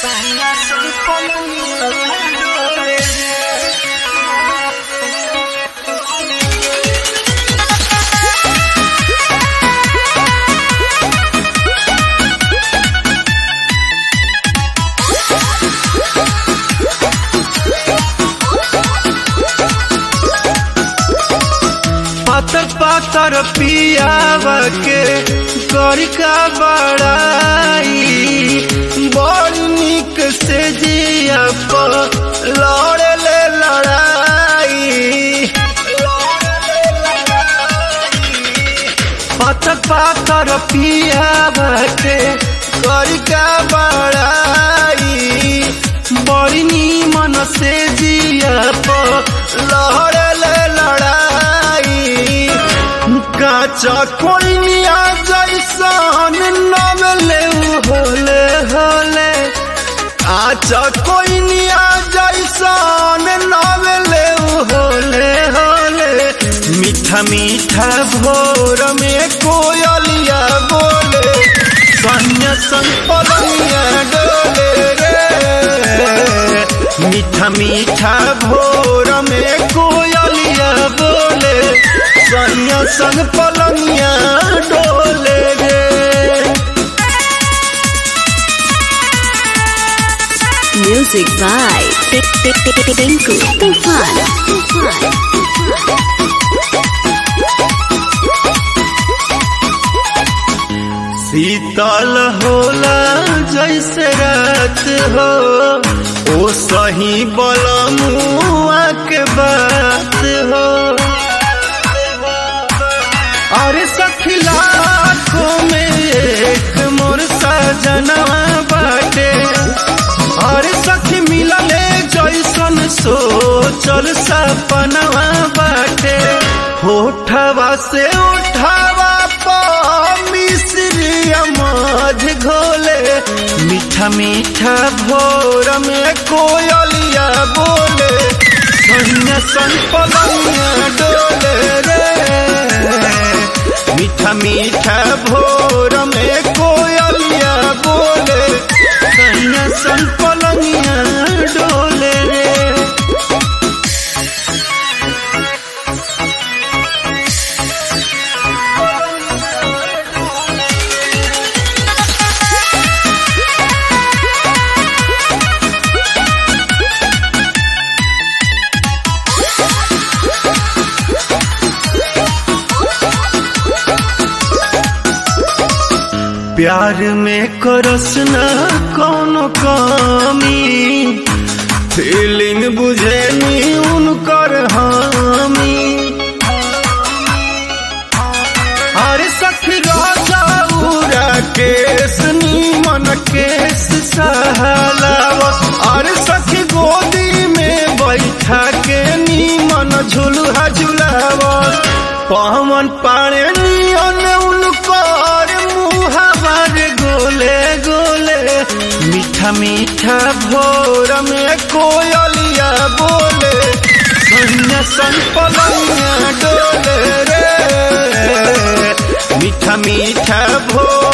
पातर पातर पियावा के गड़का बड़ाई बड़ निक से जिया पर लड़े ले लड़ाई पातर पातर पियावा के गड़का बड़ाई बड़ी नीमन से जिया पर लड़े ले लड़ाई काचा कोइनिया जैसन नवले होले होले आचा कोइनिया जैसन नवले होले होले मीठा मीठा भोर में कोयलिया बोले सन्या संपलनिया डोले रे मीठा मीठा भोर में कोयलिया बोले सैया संग पलंगिया डोले गे Music by Tinku Tufan. शीतल होला जैसे रात हो ओ सही बलमुआ के बात हो अरे सखिला को में एक मोर सजनवा बाटे अरे सखी मिलले जैसन सोचल सपनवा बाटे होठवा से उठावा पर मिश्री अमाज घोले मीठा मीठा भोर में कोयलिया बोले सन्या सन पलंगिया डोले रे मीठा मीठा भोर में कोयलिया बोले सैया सन पलंगिया डोले रे प्यार में करस न कोनो कमी फीलिंग बुझे नी उनकर हामी अरे सखी राजा उरा केस नीमन केस सहलावा अरे सखी गोदी में बैठा के नीमन झुलुहा झुलावा पवन पाणे नियन उनकर मुहावर गोले गोले मीठा मीठा भोर में कोयलिया बोले सन्या सन पलंगिया डोले रे मीठा मीठा भोर